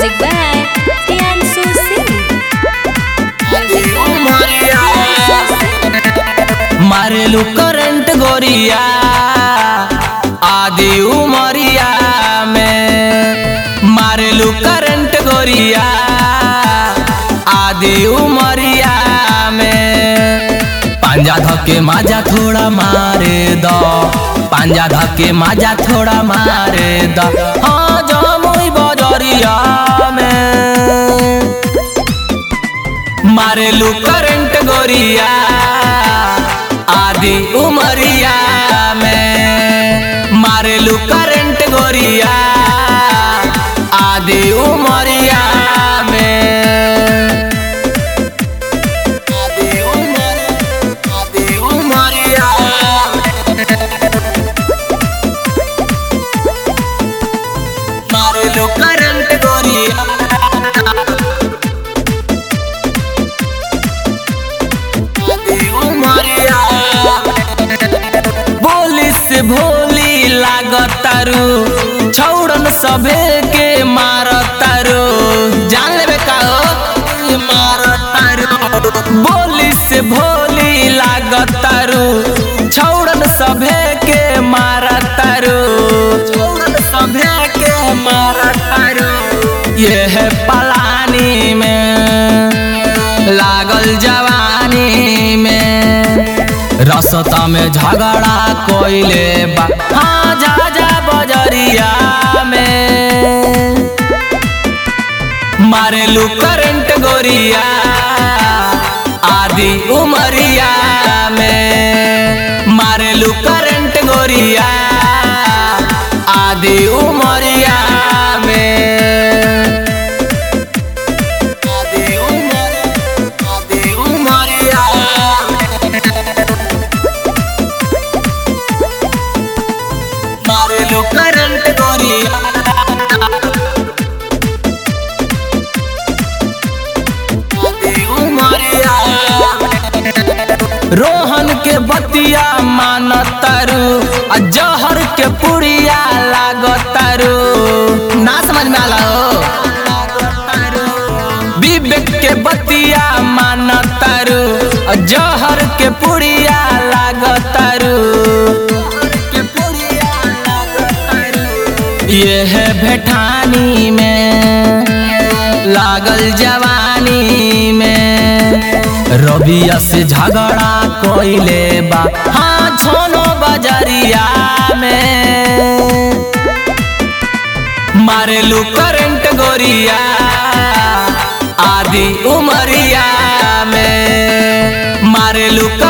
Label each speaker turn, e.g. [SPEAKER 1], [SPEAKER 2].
[SPEAKER 1] Music by Tiansu Singh.
[SPEAKER 2] मारेलू current गोरिया आदि उमरिया में मारेलू करंट गोरिया आदि उमरिया में पांजा धके माजा थोड़ा मारे दो पांजा धके माजा थोड़ा मारे दो हाँ जमुई बजरिया में मारेलू करंट गोरिया आदि उमरिया में मारेलू करंट गोरिया आदि उमरिया में आदि उमर आदि उमरिया मारेलू करंट गोरिया बोली से भोली लागतारू छौड़न सभे के मारतारू जान लेबे का हो मारतारू बोली से भोली लागतारू छौड़न सभे के मारतारू छौड़न सभे के मारतारू ये है पलानी में लागल जवानी में रसता में झगड़ा कोइले बा हाँ जा जा बजरिया में मारेलू करंट गोरिया आदि उमरिया में मारेलू करंट गोरिया आदि उमरिया में आदि उमर आदि उमरिया मारेलू करंट गोरिया आदि उमरिया रोहन के बतिया मानतारू आ जहर के पुड़िया लागतारू ना समझ में आला हो विवेक के बतिया मानतारू आ जहर के पुड़िया लागतारू ये है भेठानी में लागल जवानी में रबिया से झगड़ा कोइले बा हाँ छोनो बजरिया में मारेलू करंट गोरिया आदि उमरिया में मारेलू